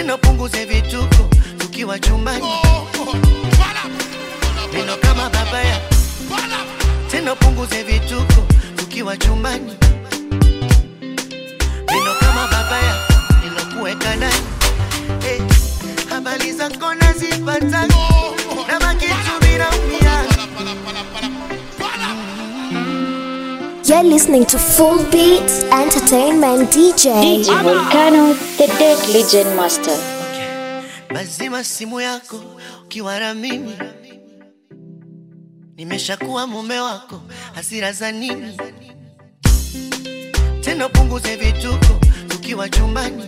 tena punguze vituko tukiwa chumbani neno kama babaya tena punguze vituko tukiwa chumbani neno kama babaya nilokuweka ndani hey, habari zako nazipata na makitu vinaumia You're listening to Full Beats Entertainment DJ. DJ Volcano, the Dead Legend Master. Lazima simu yako ukiwa na mimi, nimeshakuwa mume wako, hasira za nini tena? Punguze vituko tukiwa chumbani,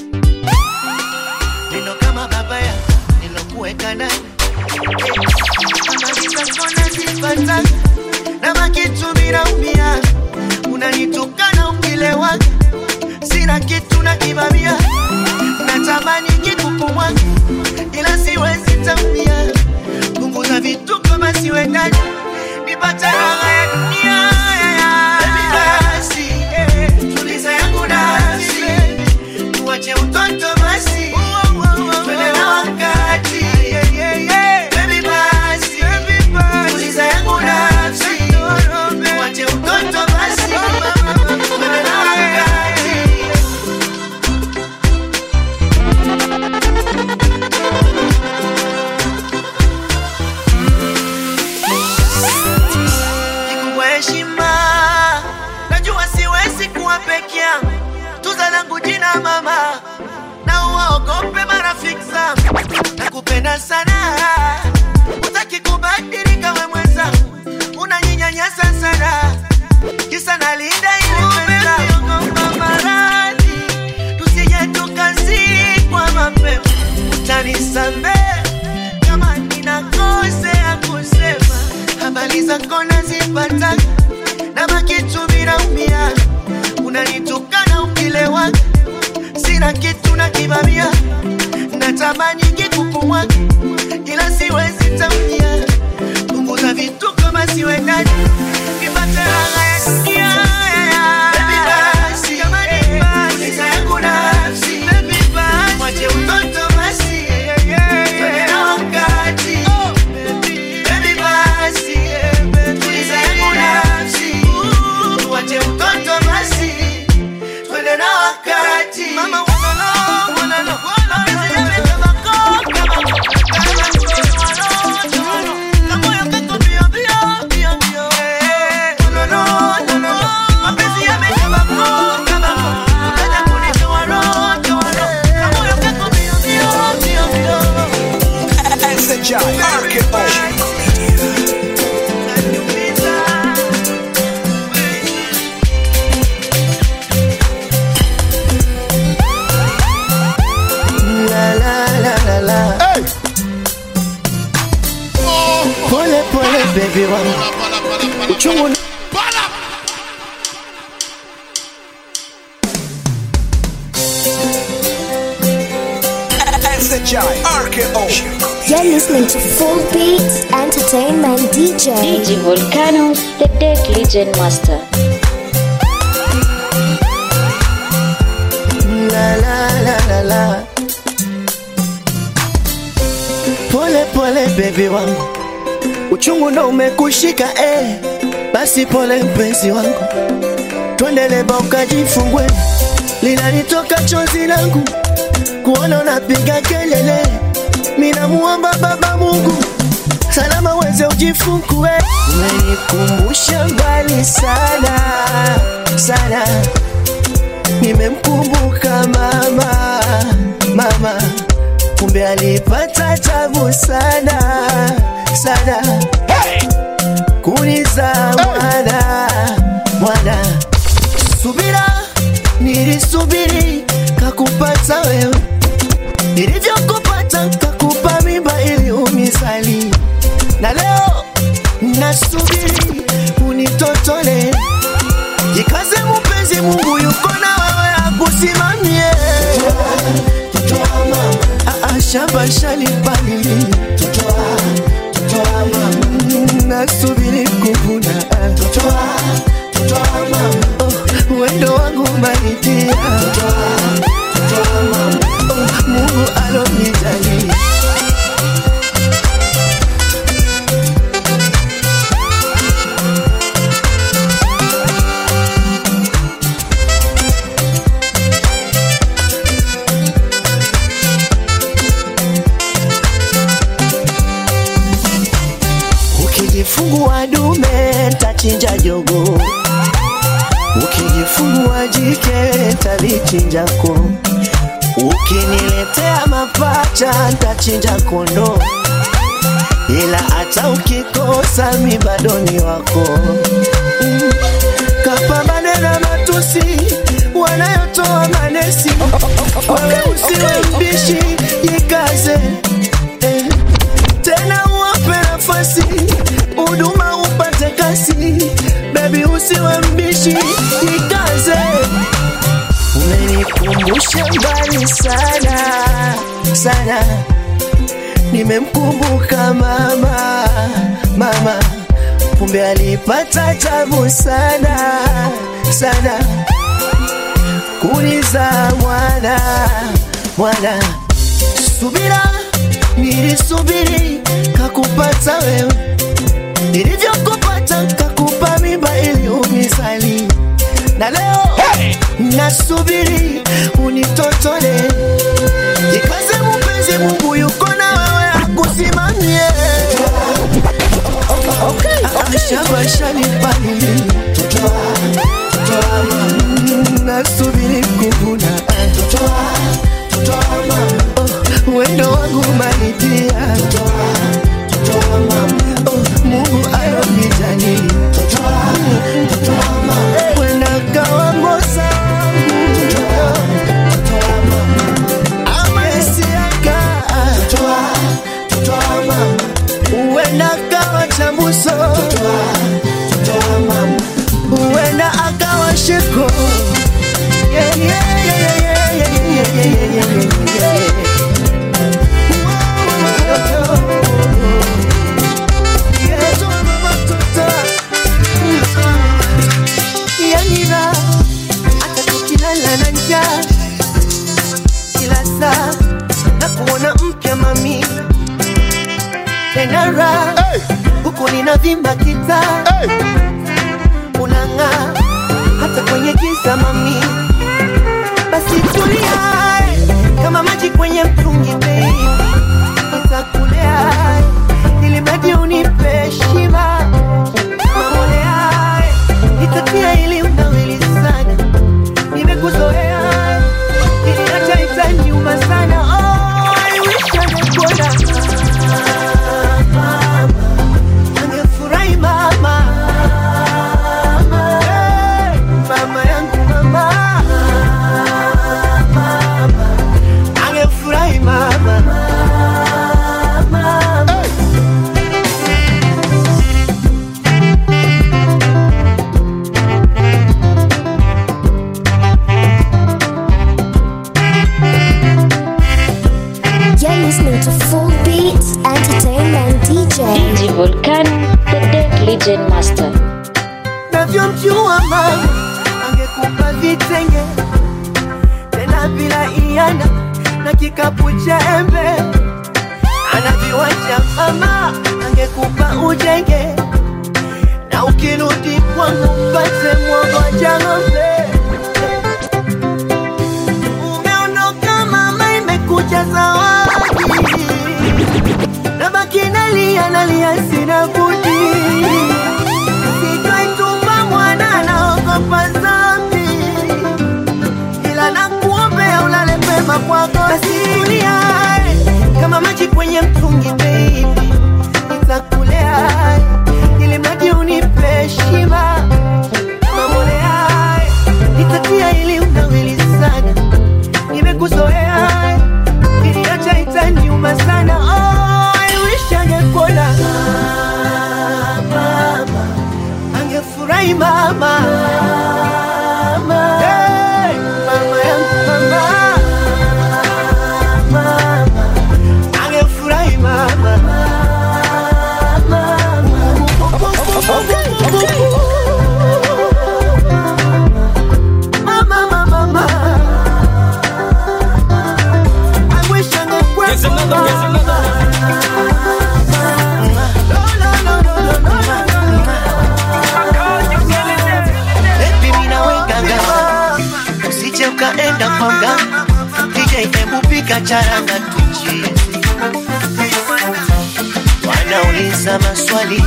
neno kama babaya nilokuweka ndani nazipata na makitu vinaumia, unanitukana ukilewa, sina kitu na kibamia, natamani kikupumwa ila siwezi tamia. Punguza vituko basi wendani, nipate raha ya dunia. Baby, basi, eh, tuliza yangu nafsi, tuache utoto basi, twende na wakati. Baby, basi, tuliza yangu nafsi, tuache utoto basi, twende na wakati. kikubwa heshima. Najua siwezi kuwa peke yangu, tuza langu jina mama, na uwaogope marafiki zangu. Nakupenda sana, utaki kubadilika we mwenzangu, unanyinyanyasa sana, kisa nalinda ile pesa. Ogopa maradhi, tusije tukazikwa mapema, utanisamehe kama ninakosea kusema habari zako nazipata na makitu vinaumia, unanitukana ukilewa, sina kitu na kibamia, natamani kikupumwa ila siwezi tamia. Punguza vituko basi wendani, nipate raha ya dunia. Baby, basi, tuliza yangu nafsi. Mwache utoto basi, twende na wakati. Baby, basi, tuliza yangu nafsi. Tuache utoto basi, twende na wakati. Mama, walala, walala, mapenzi yamekaba ko, kama ko, kama ko, walala, kamoyo kako mbio, mbio, mbio, mbio, eh. Walala, walala, mapenzi yamekaba ko, kama ko, ukaja kunitoa roho, toa roho. Kamoyo kako mbio, mbio, mbio, mbio. Unaniumiza. La la la la la. Pole pole baby wangu. Uchungu na- You're listening to Full Beats Entertainment DJ. DJ Volcano, the Dead Legend Master. La la la la la. Pole pole baby wangu, uchungu ndo umekushika eh. Basi pole mpenzi wangu, twende leba ukajifungue, linalitoka chozi langu kuona unapiga kelele. Minamuomba Baba Mungu salama weze ujifungue. Umenikumbusha mbali sana sana nimemkumbuka mama mama, kumbe alipata tabu sana sana kuniza mwana mwana. Subira nilisubiri kakupata wewe, nilivyokupata kakupa mimba ili umizali, na leo nasubiri unitotole Jikaze mpenzi, Mungu yuko na wewe akusimamie. Ah, ah, Shamba shalipalili, Mm, nasubiri kuvuna. Oh, Wendo wangu maitia, Oh, Mungu ntachinjako ukiniletea mapacha ntachinja kondo ila hata ukikosa mi bado ni wako Mm. kapambane na matusi wanayotoa manesi wewe usiwe mbishi jikaze eh. tena uwape nafasi huduma upate kasi bebi usiwe mbishi jikaze umenikumbusha mbali sana sana nimemkumbuka mama mama kumbe alipata tabu sana sana kuniza mwana mwana subira nilisubiri kakupata wewe nilivyokupata kakupa mimba ili unizali na leo nasubiri unitotole jikaze mupenzi mungu yuko na wewe akusimamie shabashanipalili nasubiri kuvuna Oh, wendo wangu maidia Oh, mungu alonijali wenakawamosa amesiaka uenda akawa chambuso uenda akawa sheko Yeah, yeah, yeah, yeah, yeah, yeah, yeah, yeah, yeah, yeah, yeah. Yeah, so matoto. yanira hata tukilala na njaa kila saa na kuona mpya mami tenara huku ninavimba kita unang'aa hata kwenye giza mami basi tulia kama maji kwenye mtungi baby nitakulea ili maji unipe shiba mamolea nitatia ili unawili sana nimekuzoea ili hata itaniuma sana oh, I wish angekuona mama angefurahi mama Hey, mama yangu mama mama angefurahi mama mama You're listening to Full Beats Entertainment DJ. DJ Volcano, the Dead Legend Master. navyomjua mama angekupa vitenge tena bila iana na kikapu cha embe ana viwanja mama angekupa ujenge na ukirudi kwangu mpate mwogoja ng'ombe umeondoka mama imekuja zawadi nabaki nalia nalia sina budi sitaitupa mwana naogopa zambi ila nakuombea ulale pema kwako nasimulia kama maji kwenye mtungi baby nitakulea ili maji unipe shiba mamolea nitatia ili unawili sana nimekuzoea ili hata itaniuma sana oh, I wish angekuona mama angefurahi mama Hey, mama yangu mama mama angefurahi mama Mama, mama, mama. I wish angekuwepo Here's another, here's mama. No, no, no, no, no, no, no, no. Baby, mimi naweka ngao. usije ukaenda kwa mganga DJ hebu pika charanga tuchie wanauliza maswali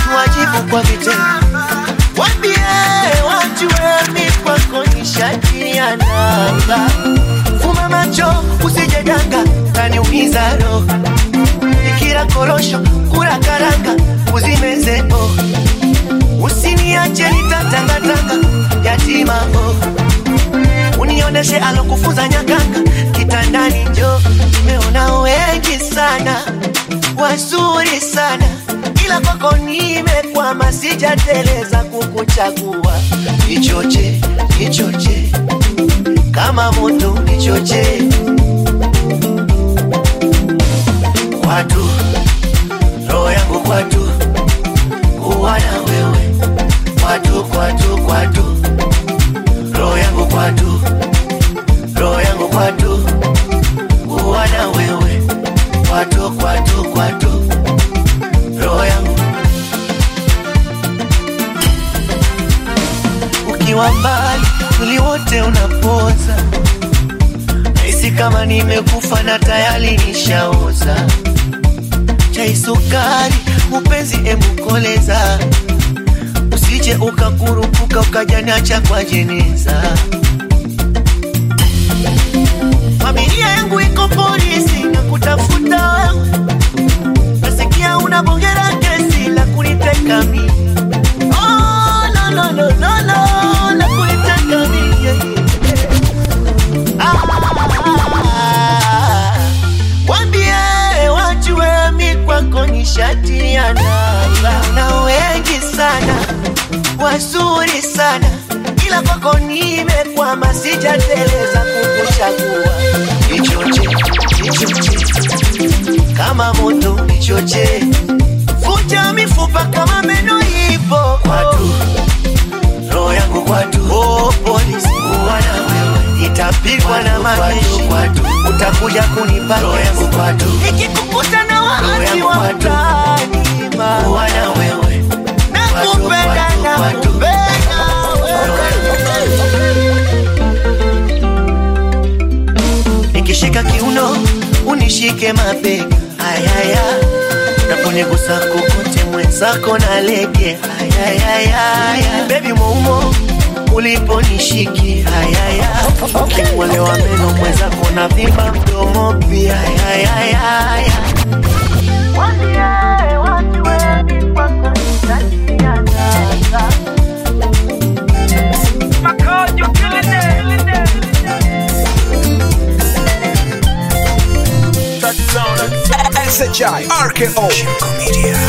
tuwajibu kwa vitendo wambie wajue mi kwako ni shati nishatia nanga. Fuma macho usijedanga, taniumiza roho. Nikila korosho kula karanga, uzimeze oh. Usiniache nitatangatanga yatima oh. Unioneshe alokufunza nyakanga kitandani njo. Nimeona wengi sana wazuri sana, ila kwako nimekwama, sijateleza kukuchagua. Nichoche, nichoche kama moto, nichoche kwatu, roho yangu kwatu, kuwa na wewe kwatu, kwatu, kwatu, roho yangu kwatu, roho yangu kwatu, kuwa na wewe kwatu, kwatu, kwatu, roho yangu ukiwa mbali, mwili wote unapoza, nahisi kama nimekufa na tayari nishaoza. Chai sukari, upenzi emukoleza, usije ukakurupuka ukajaniacha kwa jeneza. Familia yangu iko polisi na kutafuta wewe, nasikia unabongera kesi la kuniteka mimi. Oh, no, no, no, no, no, la kuniteka mimi. yeah, yeah. Ah, Wambie wajue mi kwako ni shati ya nanga, na wengi sana wazuri sana, ila kwako nimekwama, sijateleza kukuchagua. Nichoche, nichoche kama moto, nichoche vunja mifupa kama meno ipo kwatu, roho yangu kwatu, oh, polisi kuwa na wewe itapigwa na majeshi kwatu, utakuja kunipa roho yangu kwatu, ikikukuta na waasi wa mtaani kuwa na wewe nakupenda nakupenda nikishika kiuno unishike mabega ayaya naponigusa kokote mwenzako na lege ayayaya bebi moumo uliponishiki ayaya ukimwelewa meno mwenzako na vimba mdomo pia ayayaya SHI RKO Media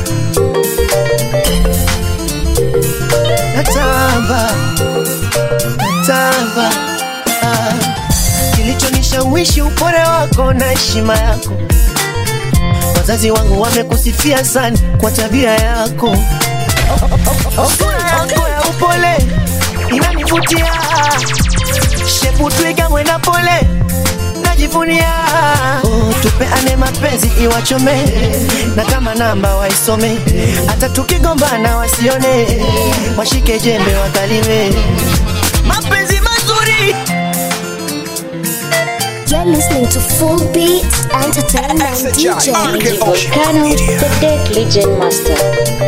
natamba natamba ah. kilichonishawishi upole wako na heshima yako wazazi wangu wamekusifia sana kwa tabia yako sura yako ya upole inanivutia shepu twiga mwenda pole najivunia oh, tupeane mapenzi iwachome na kama namba waisome hata tukigombana wasione washike jembe wakalime mapenzi mazuri You're listening to Full Beats Entertainment SHI DJ. RKO Volcano, Media the Dead Legend Master.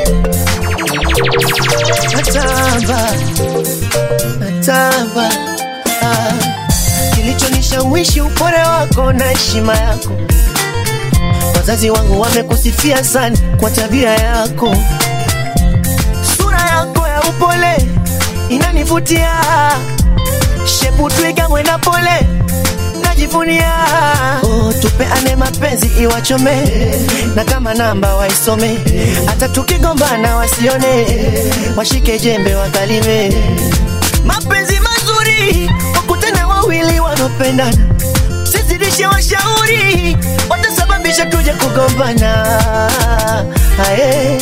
natamba natamba ah. kilichonishawishi upole wako na heshima yako wazazi wangu wamekusifia sana kwa tabia yako sura yako ya upole inanivutia shepu twiga mwenda pole najivunia oh, tupeane mapenzi iwachome na kama namba waisome hata tukigombana wasione washike jembe wakalime mapenzi mazuri wakutana wawili wanaopendana sizidishe washauri watasababisha tuje kugombana Aye.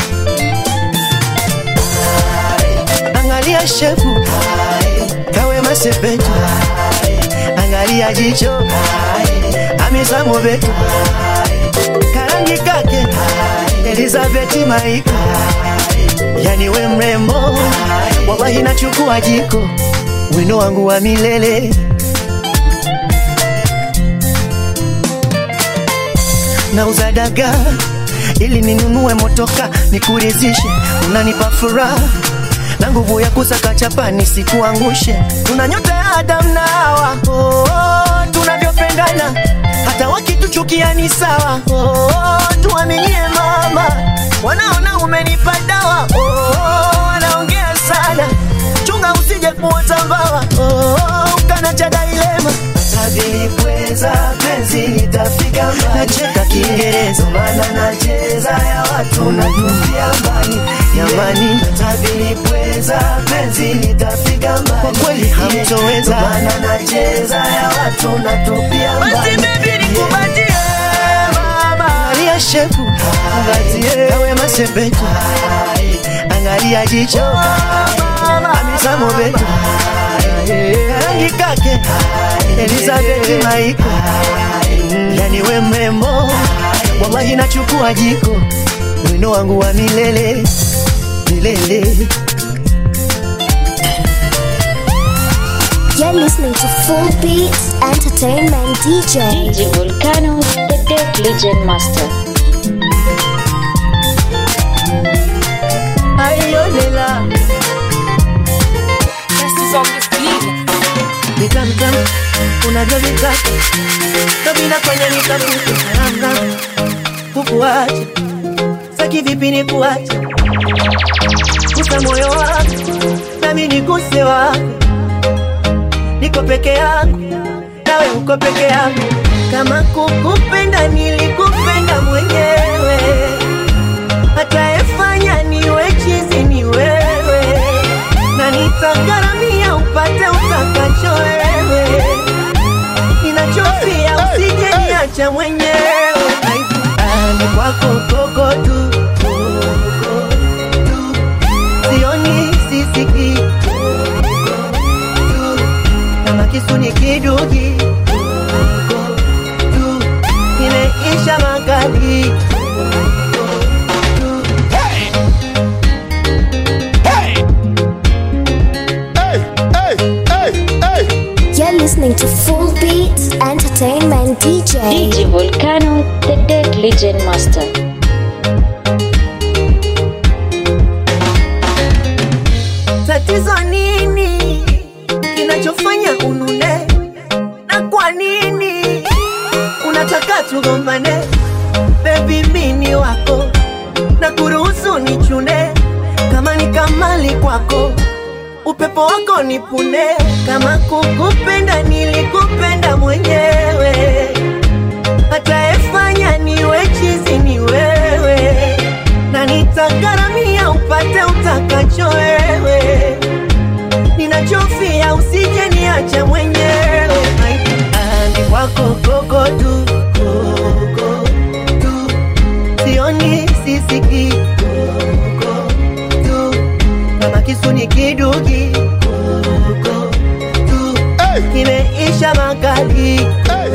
angalia shefu kawe masepetu angalia jicho amisamo betu karangi kake elizabeti maiko yani we mrembo wallahi nachukua jiko wino wangu wa milele nauza dagaa ili ninunue motoka nikurizishe unanipa furaha na nguvu ya kusaka chapa nisikuangushe una nyota ya Adam na Hawa oh, oh, tunavyopendana hata wakituchukia ni sawa oh, oh, tuaminie mama, wanaona umenipa dawa oh, oh, wanaongea sana, chunga usije kuota mbawa oh, oh, ukana cha dailema Tavilipweza penzi litafika mbali, nacheka Kiingereza maana nacheza ya watu natupia mbali jamani, tavilipweza penzi litafika mbali, kwa kweli hamtoweza maana nacheza ya watu natupia mbali. Basi baby nikubatie mama, angalia shepu, angalie kawe masepetu, angalia jicho Hamisa Mobeto, rangi kake Elizabeth Maiko, yani we mrembo, wallahi nachukua jiko, wino wangu wa milele milele. You're listening to Full Beats Entertainment DJ. DJ Volcano, the Dead Legend Master. Ayolela vitamtam unavyovitaka kabila kwenye nikafukuaranga kukuacha saki vipi ni kuacha kusa moyo wako nami niguse wako niko peke yangu nawe uko peke yangu kama kukupenda nilikupenda mwenyewe atayefanya niwe chizi ni wewe na nitagharamia upate utakacho wewe ninachofia usije niacha mwenyewe ani kwako koko tu koko tu sioni sisiki koko tu kama kisu ni kidugi koko tu kimeisha makali koko tu You're listening to Full Beats Entertainment DJ. DJ Volcano, the Dead Legend Master. tatizo nini kinachofanya unune na kwa nini unataka tugombane bebi mini wako na kuruhusu nichune kama ni kamali kwako upepo wako nipune kama kukupenda nilikupenda mwenyewe atayefanya niwe chizi ni wewe na nitagharamia upate utakacho wewe ninachofia usije niache mwenyewe andi kwako koko tu koko tu sioni sisiki koko tu kama kisu ni kidugi koko tu kimeisha makali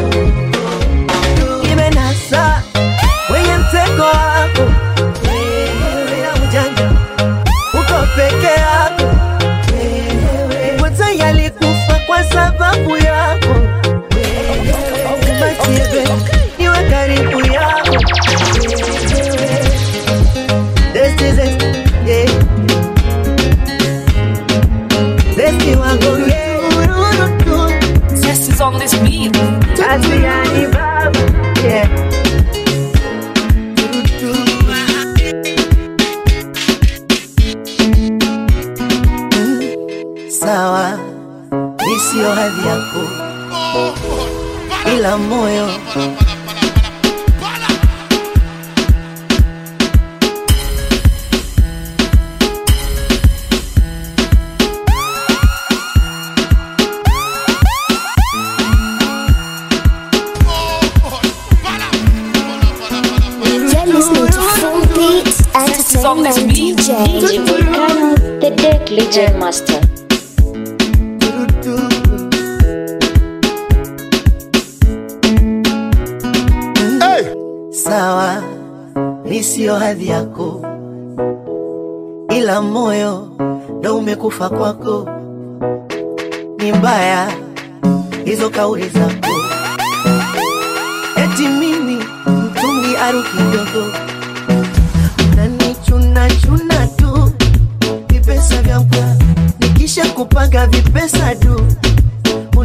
kimenasa wenye mtego wako wewe na ujanja uko peke yako wewe wote yalikufa kwa sababu yako wewe Matiebe, niwe karibu yako wewe This is it, yeah. Besti wako, yeah. Test is on this beat. Adriani Babu, yeah. Sawa, mi sio hadhi yako, ila moyo You're listening to Full Beats Entertainment DJ. DJ Volcano, the Dead Legend Master. sawa, mi sio hadhi yako, ila moyo ndo umekufa kwako. Ni mbaya hizo kauli zako, eti mimi mtungi aru kidogo, nanichuna chuna tu vipesa vya mkwa, nikisha kupanga vipesa du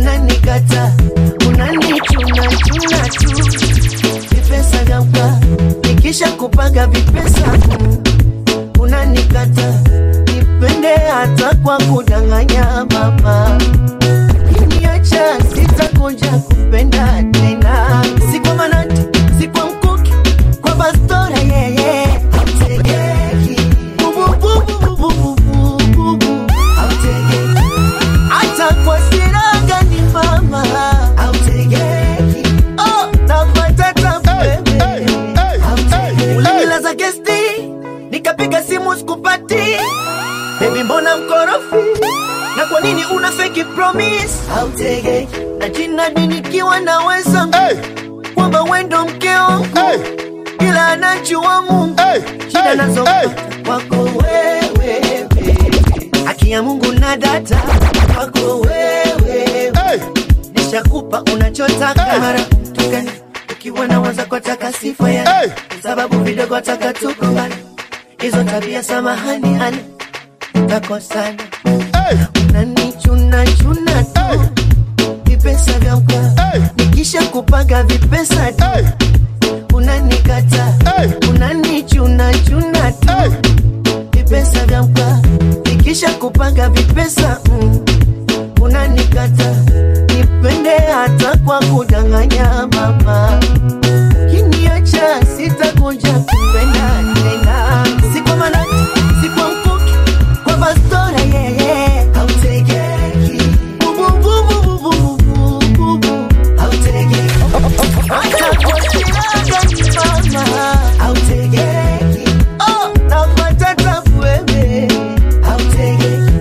unanikata unanichuna chuna tu vipesa vya mkaa nikisha kupaga vipesa mm, unanikata nipende hata kwa kudanganya mama kiniacha sitakuja kupenda tena si kwa manati si kwa mkuki kwa bastora yeye hautegeki bubububububububu hautegeki hata kwa siraga ni mama hautegeki oh napata tabebe hautegeki ulinilaza gesti nikapiga simu sikupati Baby mbona mkorofi na kwa nini una fake promise hautegeki na jina ni nikiwa naweza kwamba wendo mkeo ila anajua Mungu shida nazo kwako wewe baby. haki ya Mungu na data kwako wewe nishakupa unachotaka mara tukani ukiwa nawaza kwa taka sifa ya sababu vidogo taka tukumbana hizo tabia samahani hani takosana unanichuna chuna tu vipesa vya mkaa nikisha kupaga vipesa tu unanikata unanichuna chuna tu vipesa vya mkaa nikisha kupaga vipesa mm, unanikata nipende hata kwa kudanganya mama kiniacha sitakuja kupenda tena si kwa manati si kwa mkuki kwa bastora yeye hautegeki bubububububububu hautegeki hata kwa siraga ni mama hautegeki oh napata tabu wewe hautegeki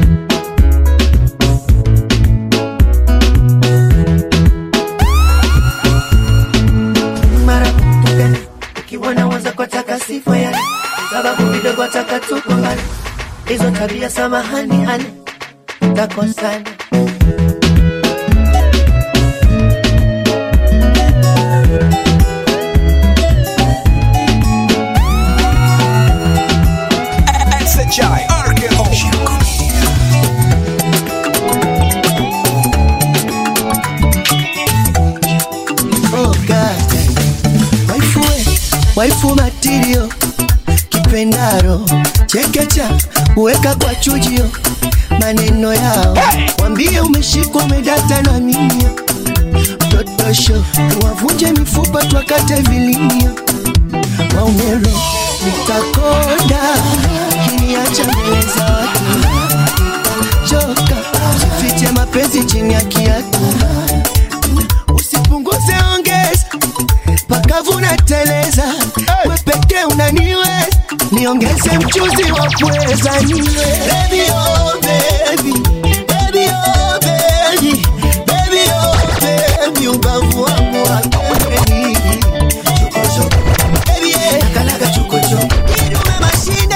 mara tukani ukiwa nawaza kwa taka sifa yani sababu vidogo taka tukumbana hizo tabia samahani hani takosana SHI RKO Oh God. Waifu we, waifu matirio kipendaro chekecha uweka kwa chujio maneno yao wambie umeshikwa umedata na mimio totosho wavunje mifupa twakate vilimio maumero nitakonda kiniacha mbele za watu choka fiche mapenzi chini ya kiatu usipunguze ongeza pakavu na teleza we peke unaniweza niongeze mchuzi wa pweza niwe baby oh baby baby oh baby baby oh baby ubavu wangu wa pembeni chokochoko baby eh kalaga chokochoko idume mashine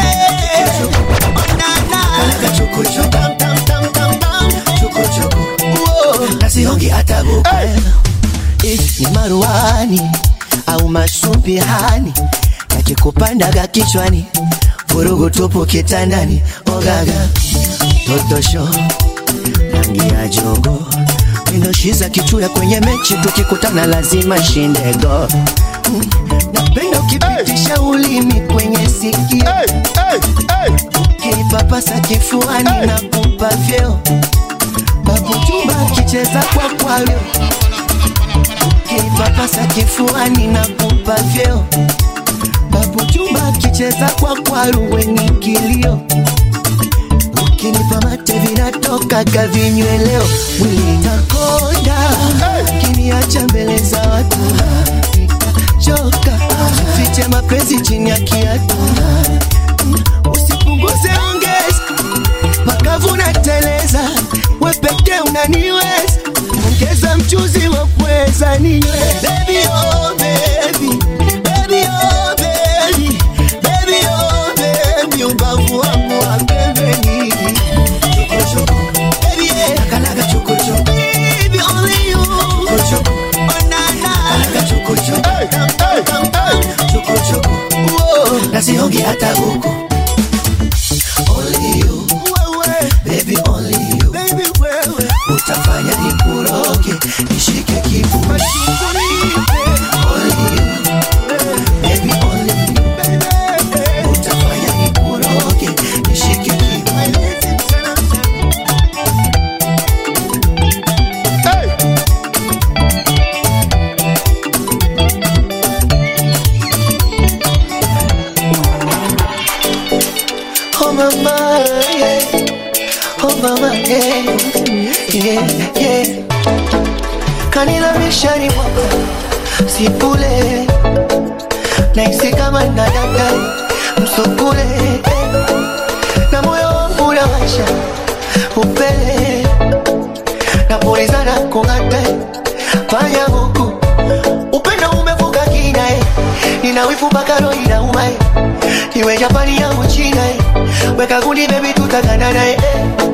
onana kalaga chokochoko tam tam tam tam tam chokochoko uo nasiongi hata buku Eh, ni maruani au masumbihani yakikupandaga kichwani vurugu tupu kitandani ogaga totosho rangi ya jogo mindoshiza kichuya kwenye mechi tukikutana lazima shindego Mm, napenda ukipitisha ulimi kwenye sikio kinipapasa kifuani na kupa vyeo babuchumba kicheza kwa kwalo kinipapasa kifuani na kupa vyeo babu chumba kicheza kwa kwaru wenye kilio ukinipa mate vinatokaga vinyweleo mwili takonda kiniacha mbele za watu choka fiche mapenzi chini ya kiatu usipunguze ongeza makavu na teleza we pekee unaniweza ongeza mchuzi wa pweza niwe baby oh baby baby oh baby baby oh baby ubavu wangu wa pembeni chokochoko baby eh kalaga chokochoko baby only you chokochoko oh na na kalaga chokochoko tam tam tam tam chokochoko oh nasiongi hata buku only you baby only you baby wewe utafanya nikuru yeah, yeah. Kanilamisha ni mwaka sipule naisi kama nadada msukule na moyo wangu unawasha upele napulizana kung'ata fanya huku upendo umevuka kina eh. nina wivu mpaka roho inauma eh. iwe Japani au China eh. weka gundi baby tutaganana eh.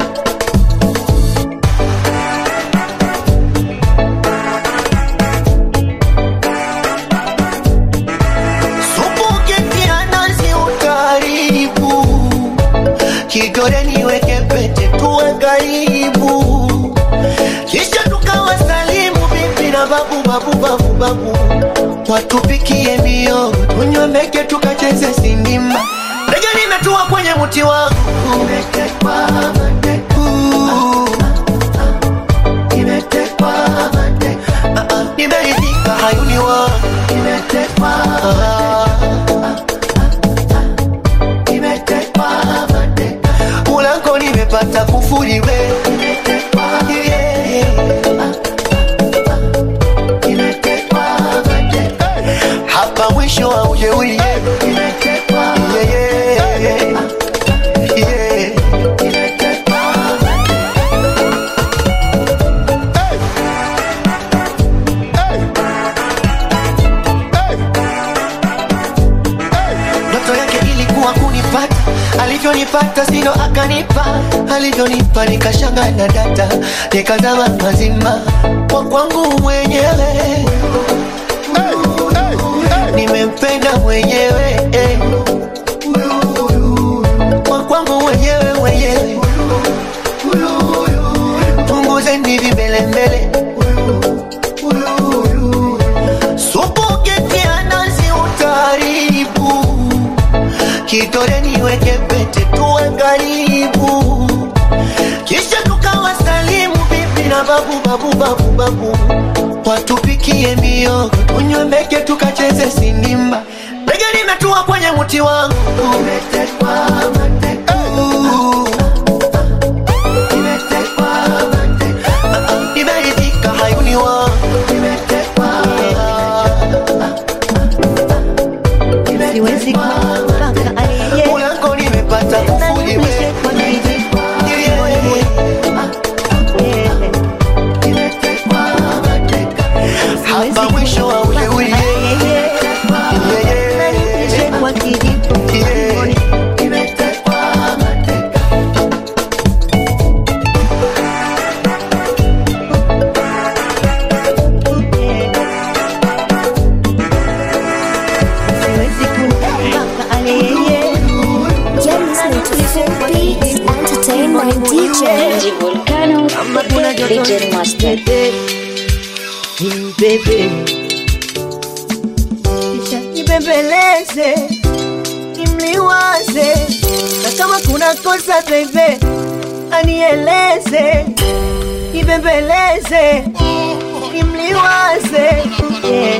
Supu ukitia nazi utaharibu, kidole niweke pete tuwe karibu, kisha tukawasalimu bibi na babu babu babu babu, watupikie miogo tunywe meke tukacheze sinima. Ndege nimetua kwenye mti wangu umetekwa mateka. Nimetekwa mateka. Ah, ah, nimeridhika hayuni wangu nimetekwa nimetekwa mateka. Ulango nimepata kufuri we nimetekwa yeah. Nimetekwa mateka. hapa mwisho wa ujeuri yeah. Nimetekwa yeah, yeah. Yeah. Nimetekwa mateka. ndoto yake ilikuwa kunipata alivyonipata sino akanipa alivyonipa nikashanga na data nikazama mazima kwa kwangu mwenyewe nimempenda mwenyewe eh. kwa kwangu mwenyewe mwenyewe punguzeni vimbelembele supu ukitia nazi utaharibu kidole niweke pete tuwe karibu kisha tukawasalimu bibi na babu babu babu babu watupikie miogo tunywe meke tukacheze sinimba ndege nimetua kwenye mti wangu umetekwa mateka. Nimetekwa mateka. Ah, ah, nimeridhika hayuni wangu nimetekwa siwezi kumpaka aliye Ulango nimepata kufuli we. Hapa mwisho wa ujeuri yeah, yeah. kwa kijiko Yeah. Nimetekwa mateka. siwezi kumpaka aliye You're listening to Full Beats Entertainment DJ. DJ Volcano, the Dead Legend Master. Nimbebe kisha nibembeleze nimliwaze na kama kuna kosa bebe anieleze nibembeleze nimliwaze yeah.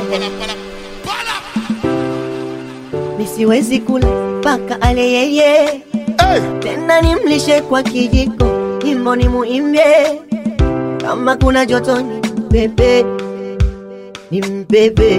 nisiwezi kula mpaka ale yeye tena nimlishe kwa kijiko nyimbo ni muimbie kama kuna joto ni mbebe ni mbebe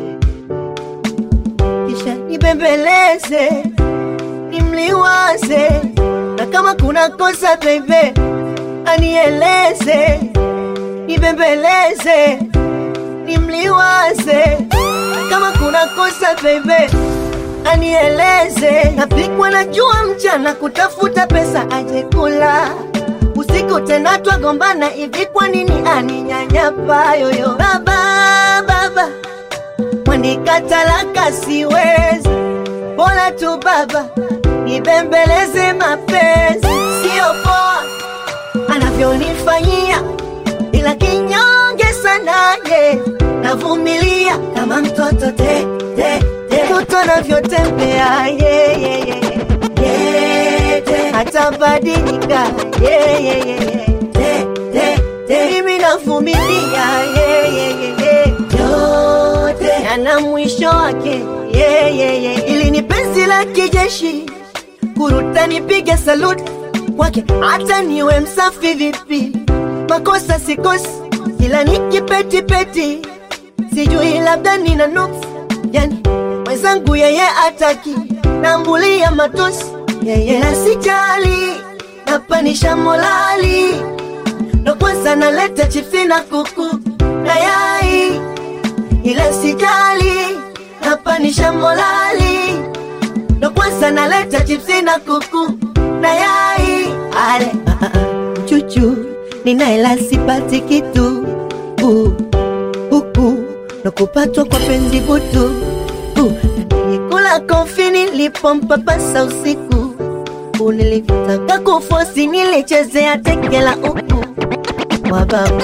kisha nibembeleze nimliwaze na kama kuna kosa bebe anieleze nibembeleze nimliwaze na kama kuna kosa bebe anieleze napikwa na jua mchana kutafuta pesa aje kula usiku tena twagombana hivi kwa nini aninyanyapa yoyo baba baba mwanikatalaka siwezi bora tu baba nibembeleze mapenzi sio poa anavyonifanyia ila kinyonge sana ye navumilia kama mtoto te, te, te. mtoto anavyotembea ye, ye, ye, ye. Ye, te. hatabadilika ye, ye, ye, ye. Te, te, te. mimi navumilia ye, ye, ye, ye. yote yana mwisho wake ye, ye, ye. ili ni penzi la kijeshi kuruta nipige saluti kwake hata niwe msafi vipi makosa sikosi ila nikipetipeti sijui labda nina nuksi yani mwenzangu yeye ataki nambulia matosi yeye na sijali napanisha molali ndo kwanza naleta chipsi na kuku na yai ila sijali napanisha molali ndo kwanza naleta chipsi na kuku na yai ale ah, ah, ah. chuchu ninaela sipati kitu uh, huku ndo kupatwa kwa penzi butu uh, nilikula kofi nilipompapasa usiku uh, nilitaka kufosi nilichezea teke la uku wababu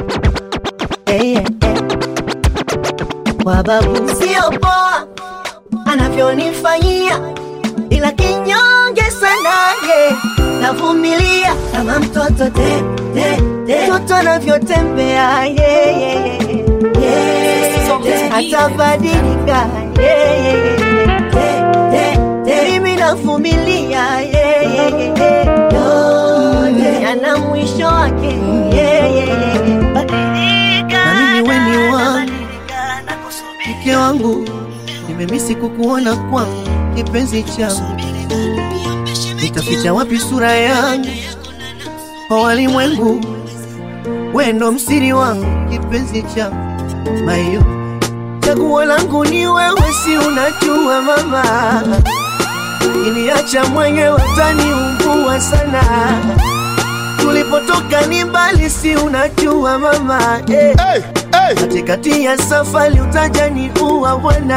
hey, yeah, yeah. wababu sio poa anavyonifanyia ila kinyonge sana ye navumilia kama mtoto te, te, te. mtoto anavyotembea ye, ye, ye, ye, ye. atabadilika ye, ye, ye, te, te, te. mimi navumilia ye, ye, ye, ye. yote yana mwisho wake ye, ye, ye. Badilika, Na mimi we ni wangu. badilika, nakusubiri. mke wangu, nimemisi kukuona kwangu, kipenzi changu, nitaficha wapi sura yangu kwa walimwengu? We ndo msiri wangu, kipenzi changu, mayo chaguo langu ni wewe, si unajua mama, iniacha mwenyewe utaniumbua sana. Tulipotoka ni mbali, si unajua mama eh. Hey, hey. katikati ya safari utajani uwa bwana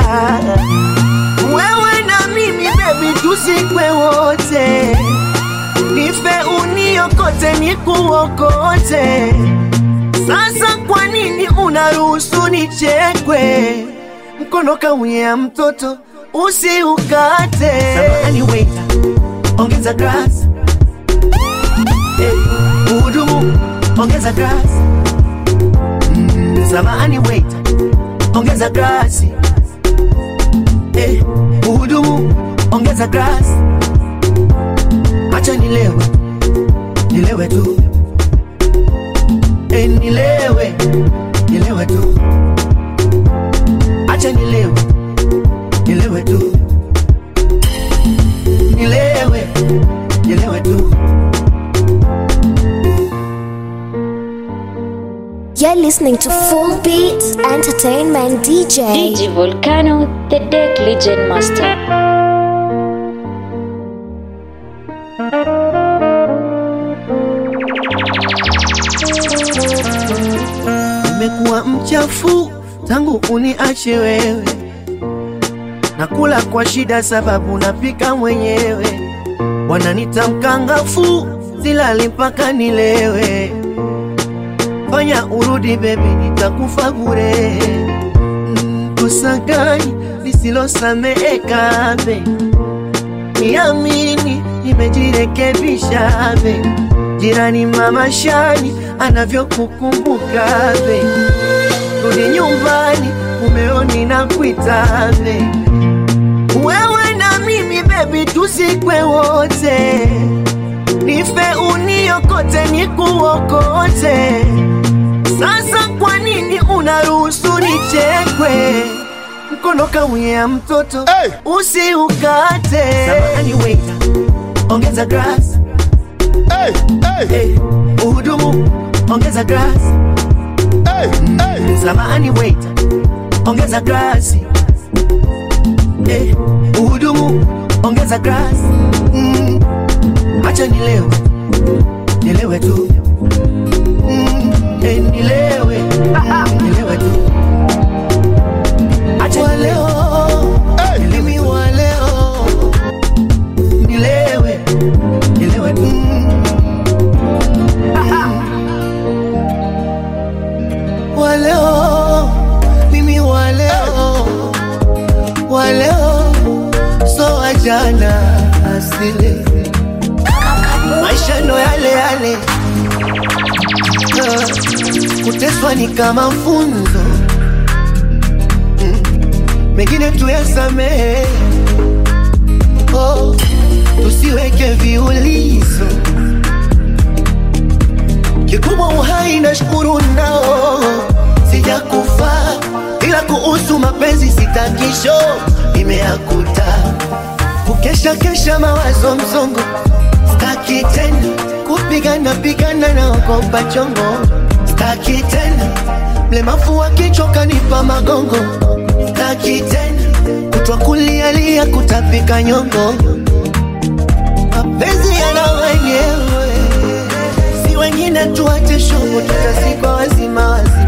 wewe na mimi bebi tusikwe wote nife uniokote nikuokote sasa kwa nini unaruhusu nichekwe mkono kaunyea mtoto usiukate Samahani waiter, ongeza glass hey, uhudumu ongeza glass samahani waiter, ongeza glasi. Eh, uhudumu, ongeza glasi. Acha nilewe, nilewe tu. Eh, nilewe, nilewe tu. Acha nilewe, nilewe tu. Nilewe, nilewe tu. You're listening to Full Beats Entertainment DJ. DJ Volcano, the Deck Legend Master. Nimekuwa mchafu tangu uniache wewe, nakula kwa shida sababu napika mwenyewe. Wananita mkangafu, silali mpaka nilewe. Fanya urudi bebi, nitakufa bure. Mm, Kosa gani lisilosameheka be? Niamini nimejirekebisha be. Jirani mama Shani anavyokukumbuka be. Rudi nyumbani, mumeoni na kuita be. Wewe na mimi bebi, tusikwe wote, nife uniokote, nikuokote. Sasa kwa nini unaruhusu nichekwe? Mkono kaunyea mtoto Hey! usiukate. Samahani waiter, ongeza glass. Hey, hey, Hey, uhudumu, ongeza glass. hey, hey. Samahani waiter, ongeza glasi. Eh, uhudumu, ongeza glasi. Mm, acha nilewe, nilewe tu. Mm, eh, nilewe, nilewe tu. Acha leo, Hey! mimi wa leo. Nilewe, nilewe tu. Wa leo, mimi wa leo. Wa leo, so wa jana asile. Maisha ndo yale yale. Ah, Kuteswa ni kama funzo Mm, mengine tuyasamehe, oh, tusiweke viulizo kikubwa uhai na shukuru nao sijakufa ila kuhusu mapenzi sitakisho imeakuta kukesha kesha mawazo msongo staki tena kupigana pigana na ogopa chongo staki tena mlemavu wa kichwa kanipa magongo staki tena kutwa kulialia kutapika nyongo mapenzi yana wenyewe si wengine tuache shomo tutazikwa wazima wazima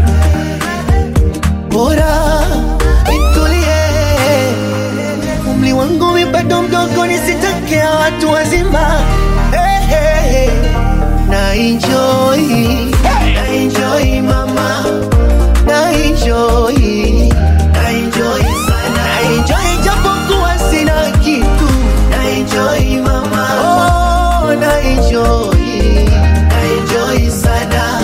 bora nitulie umri wangu mi bado mdogo nisitakea watu wazima hey, hey, hey. na enjoy na enjoy mama na enjoy na enjoy sana na enjoy japokuwa sina kitu na enjoy mama oh na enjoy na enjoy sana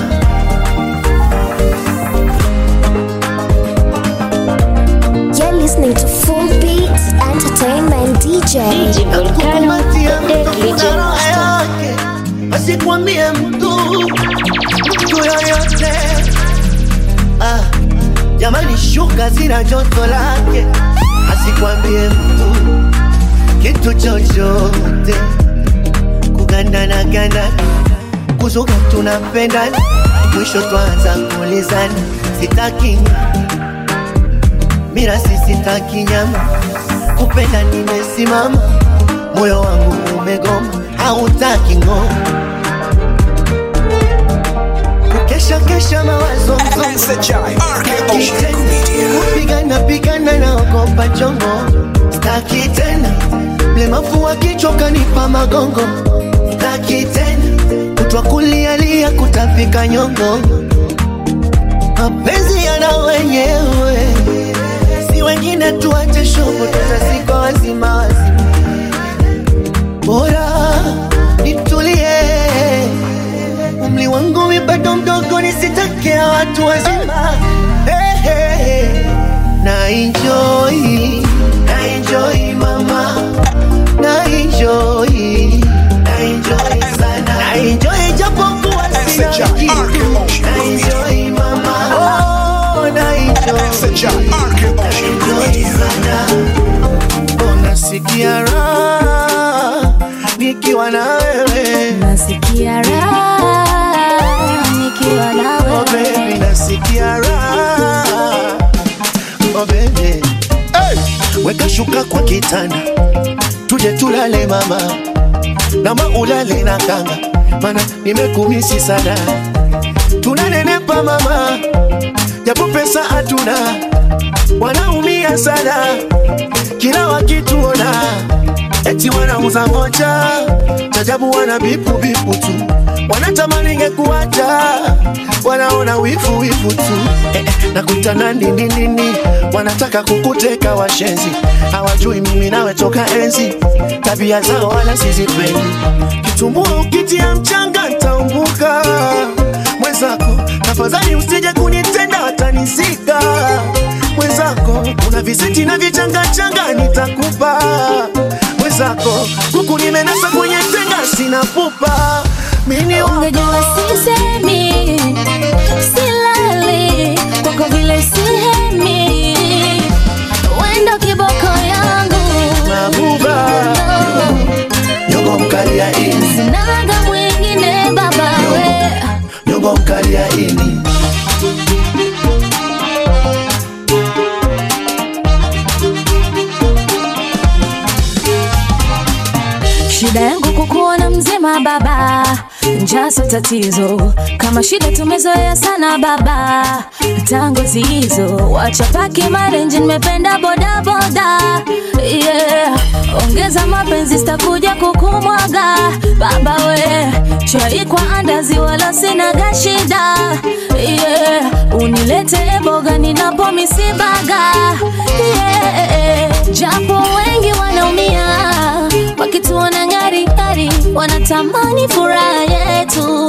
You're listening to Full Beats Entertainment DJ. DJ Volcano, the Deck Legend Master. asikwambie mtu mtu yoyote ah, jamani shuka zina joto lake asikwambie mtu kitu chochote kugandana gandana kuzuka tunapendana mwisho twanza kulizana sitaki mirasi sitaki nyama kupenda nimesimama moyo wangu umegoma hautaki ngoma kukesha kesha mawazo kupigana pigana na ogopa chongo staki tena mlemavu wa kichwa kanipa magongo staki tena kutwa kulialia kutapika nyongo mapenzi yana wenyewe si wengine tuache shobo tutazikwa wazima wazima bora nitulie umri wangu mi bado mdogo nisitakea watu wazima hey, hey, hey. na enjoy na enjoy mama na enjoy na enjoy sana na enjoy japokuwa sina kitu na enjoy mama oh na enjoy na enjoy sana unasikia raha nikiwa na wewe nasikia raha nikiwa na oh baby wewe nasikia raha oh baby Hey, weka shuka kwa kitanda tuje tulale mama nama ulale na kanga mana nimekumisi sana tunanenepa mama japo pesa hatuna wanaumia sana kila wakituona eti wanauza moja tajabu wana bipu bipu tu wanatamani ngekuacha wanaona wifu wifu tu eh, eh, nakutana nini nini wanataka kukuteka washenzi hawajui mimi nawe toka enzi tabia zao wala sizipendi kitumbua ukitia mchanga ntaumbuka mwenzako tafadhali usije kunitenda watanizika mwenzako una visiti na vichangachanga nitakupa mwenzako huku nimenasa kwenye tenga sina pupa mini ungejua sisemi silali kwako vile sihemi wendo kiboko yangu mabuba No, nyongo mkali ya ini sinaga mwingine baba we nyongo mkali ya ini shida yangu kukuona mzima baba njaso tatizo kama shida tumezoea sana baba tango zizo wachapaki marenji nimependa bodaboda yeah. ongeza mapenzi sitakuja kukumwaga baba we chai kwa andazi wala sinaga shida yeah. unilete boga ninapo misibaga yeah. japo wengi wanaumia wakituona ngari ngari wanatamani furaha yetu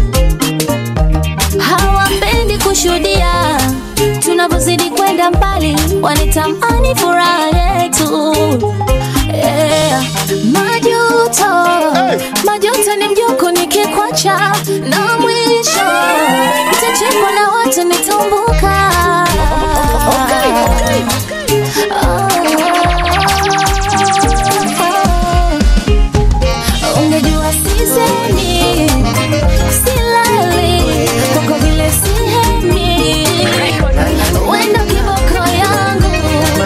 hawapendi kushuhudia tunavyozidi kwenda mbali wanitamani furaha yetu yeah. majuto Hey! majuto ni mjuku nikikwacha na mwisho kesho nitachekwa na watu nitumbuka ungejua sisemi silali kwako vile sihemi wendo kiboko yangu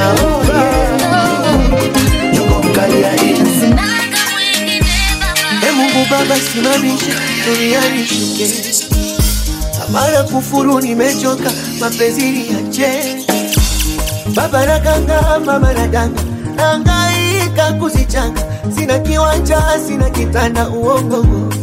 Sinaga mwingine baba E Mungu Baba, simamisha duniani shuke, tamara kufuru, nimechoka mapenzi yache. Baba nakanga, mama nadanga, nangaika kuzichanga, sina kiwanja, sina kitanda, uongo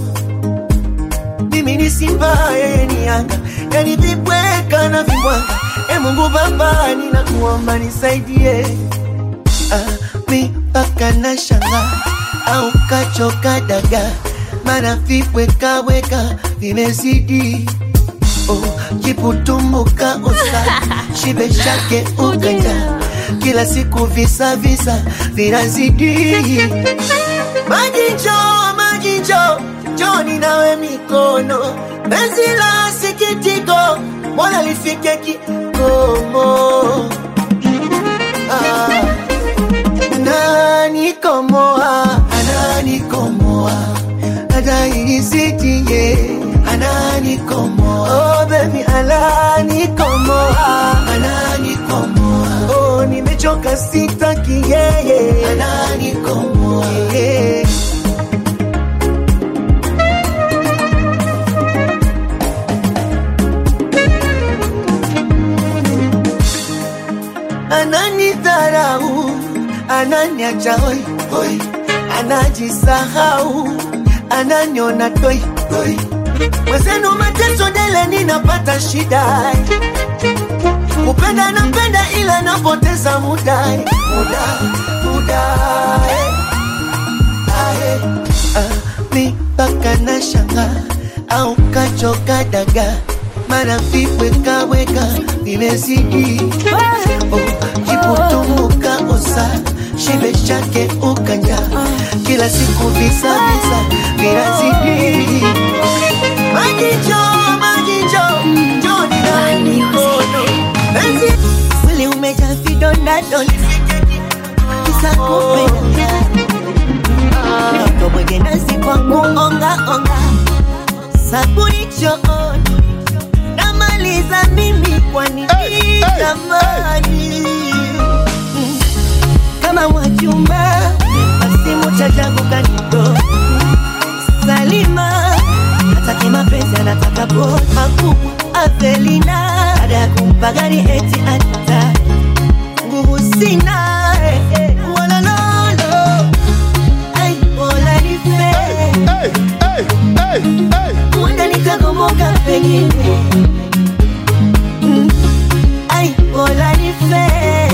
mimi ni simba, yeye ni yanga, yani vibweka na vibwanga. E Mungu Baba, ninakuomba nisaidie ah, mi mpaka na shanga au kachoka daga, mana vibwekaweka vimezidi oh, kiputumbuka usa shibe shake uganja kila siku visa visa vinazidi maji njoo maji njoo njoni nawe mikono penzi la sikitiko mola lifike kikomo ah ananikomoa ananikomoa adaisitie ananikomoa oh, baby ananikomoa ananikomoa oh, nimechoka sitaki yeye ananikomoa yeah. ananidharau ananiacha hoi hoi anajisahau ananiona toi toi mwezenu mateso dele ninapata shida kupenda napenda ila napoteza muda muda muda eh. Ae, ah, mi mpaka na shanga au kachoka daga mana vibwekaweka vimezidi oh, kiputumbuka usa shibe chake ukanja kila siku visa visa vinazidi majicho majicho njoni na mikono penzi mwili umejaa vidonda donda kisa kupenda Tomwege nasi kwa kuonga onga sabuni chooni namaliza mimi kwani Hey, hey, jamani Mm. kama mwachumba asimu chajangu kanito Salima hataki mapenzi anataka bora makubwa Avelina baada ya kumpa gari eti ata nguvu sina eh, eh, wala lolo ai wala nife Hey, hey, hey, hey. Huenda nikagomoka pengine Mm. ai bora nife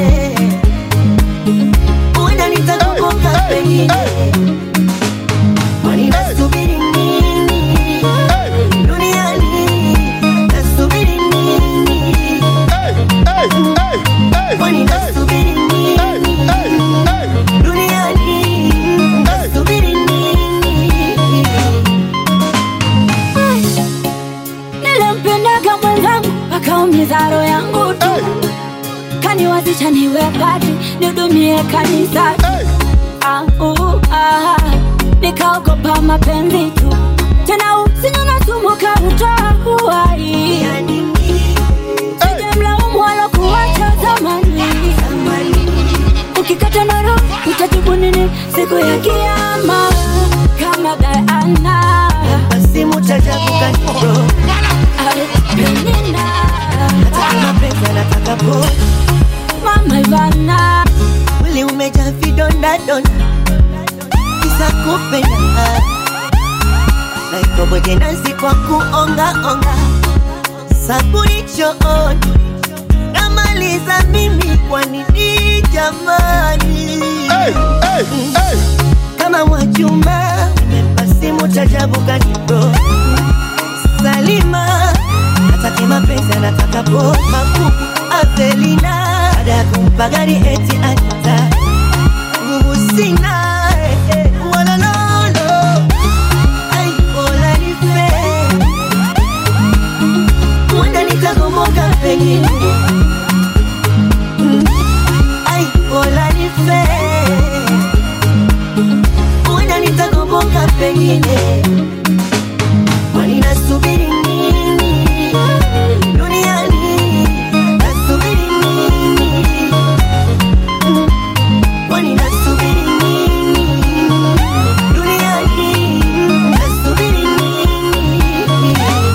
Huenda nikagomoka Hey, hey, pengine hey. Kwani nasubiri nini Hey, duniani nasubiri nini hey, hey, hey, hey. Kwani nasubiri Hey, nini hey, hey. duniani nasubiri nini nilimpendaga mwenzangu akaumiza roho yangu tu kaniwazisha niwe padri nihudumie kanisa Hey, ah, uh, ah, nikaogopa mapenzi tu tena usinywe na sumu kautoa uhai sijamlaumu wala kuwacha zamani ukikata na roho utajibu nini siku ya kiama kama Diana Simu chajabu kanito Penina Hataki mapenzi anataka bora Mama Ivana mwili umejaa vidonda donda kisa kupenda naitwa bwege nasi kwa kuonga onga sabuni chooni namaliza mimi kwa nini jamani hey, hey, hey. kama mwachumba umempa simu chajabu kanito Salima hataki mapenzi anataka bora makubwa Avelina baada ya kumpa gari eti ata nguvu sina eh, eh, wala lolo ai bora nife pengine Mm. ai bora nife huenda nitakomboka pengine kwani nasubiri nini duniani nasubiri nini Mm. kwani nasubiri nini duniani nasubiri nini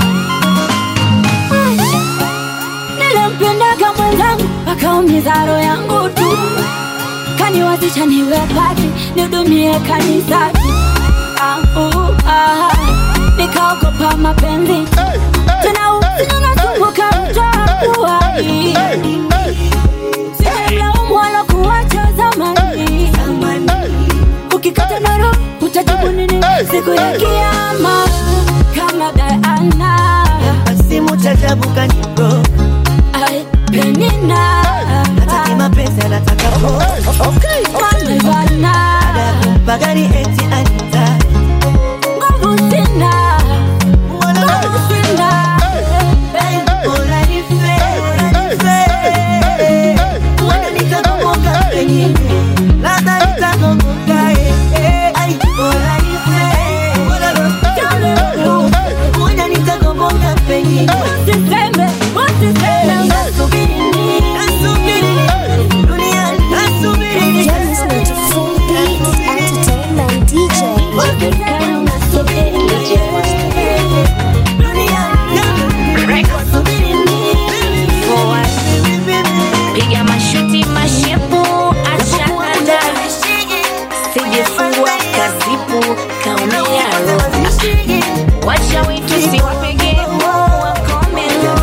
nilimpendaga mwenzangu akaumiza roho yangu tu kaniwazisha niwe pati nihudumie kanisani Ah, uh, ah, nikaogopa mapenzi Hey, hey, tena usiku nasumbuka utakuwai simemlaumu wala kuwacha zamani ukikata naro utajibu nini siku ya kiama kama Diana simu chajabu kanibro Ai, Penina hataki mapenzi anataka po Malvana bagari eti anita nguvu sina nguvu sina bora nife nife huenda nikakumbuka pengine labda nitakumbuka eh, eh. ai bora nife huenda nitakumbuka pengine Usiseme, usiseme nasubiri nini nasubiri nini duniani nasubiri nini You're listening to Full Beats Entertainment DJ. piga mashuti mashepu achanada sijifungua kazipu kaumearo wacha witu siwapege wakomelo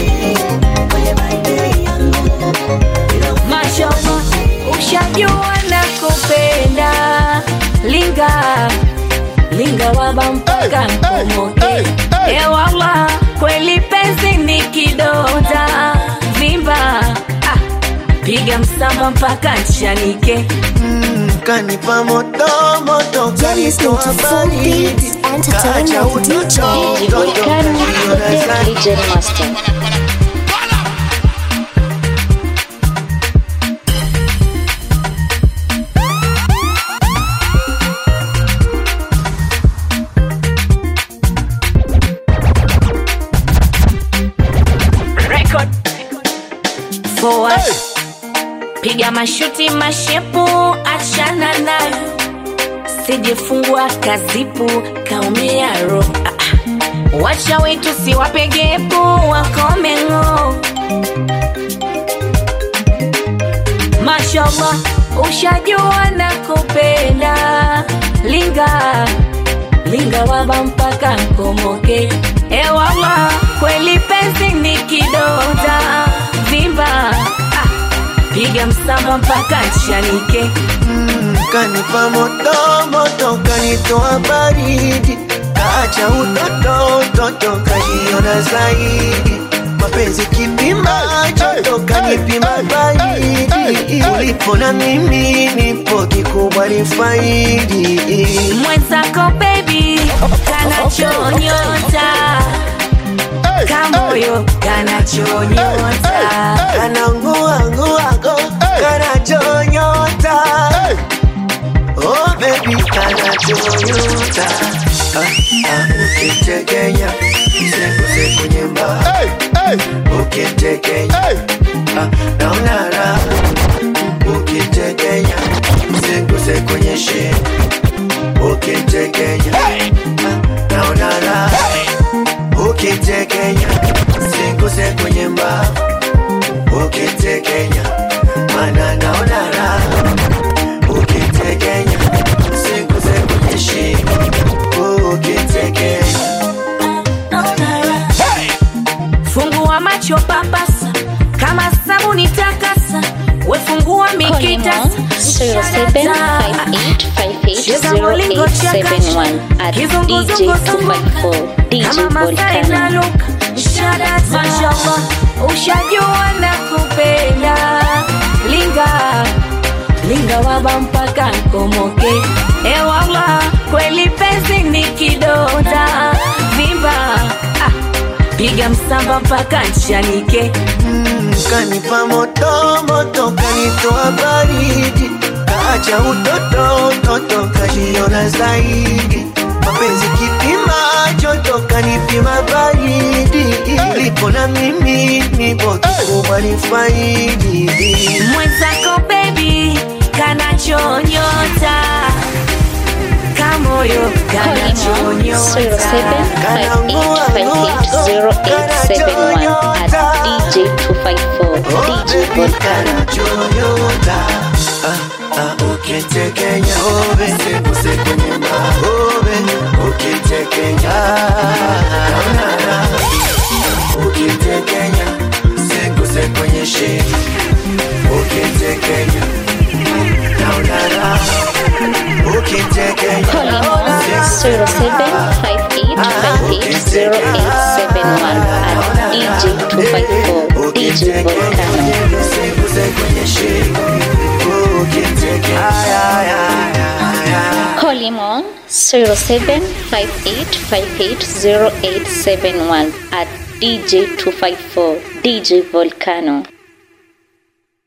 mashoma ushajua na kupenda linga linga waba mpaka mkomoke ewala kweli penzi ni kidonda vimba ah, piga msamba mpaka nchanike kanipa moto moto You're listening to Full Beats Entertainment DJ. DJ Master. record forward piga mashuti mashepu achana nayo sijifungua kazipu kaumia ro ah, ah. wacha wetu siwapegepu wakomengo mashallah ushajua na kupenda linga linga waba mpaka nkomoke ewala kweli penzi ni kidonda vimba ah, piga msamba mpaka nchanike kanipa moto moto kanitoa baridi kaacha utoto utoto kaniona zaidi mapenzi kipima joto kanipima baridi ulipo na mimi nipo kikubwa ni faidi mwenzako bebi kanachonyota kamoyo kanachonyota kananguanguago kanachonyota Oh baby kanachonyota ah, ah, ukitekenya msekose kwenye mbaa Hey, hey, ukitekenya hey. ah, naona raha ukitekenya msekose kwenye shingo ukitekenya ah, naona raha ukitekenya msekose kwenye mbaa ukitekenya mana naona raha ukitekenya msekose kwenye shingo ukitekenya fungua macho papasa kama sabuni takasa wefungua mikitasa Cheza molingo chakasha. 0758580871 at Kizunguzungu DJ zunguka. 254 DJ Kama Masai Volcano. naluka. Shadata. Mashallah, ushajua na kupenda linga linga waba mpaka nkomoke ewala kweli penzi ni kidonda vimba ah, piga msamba mpaka nchanike Mm, kanipa moto moto kanitoa baridi kaacha utoto utoto kajiona zaidi mapenzi kipima joto kanipima baridi lipo na mimi nipo kikubwa ni faidi mwenzako bebi kanachonyota kamoyo kanachonyota at DJ254 DJ Volcano. Chonyota ukitekenya obe sekuse kwenye maobe ukitekenya ukitekenya sekuse kwenye shimo ukitekenya naonara ukitekenya Call him on 0758580871 at DJ254 DJ Volcano. sekuse kwenye shimo ukitekenya Call him on 0758580871 at DJ254 DJ Volcano.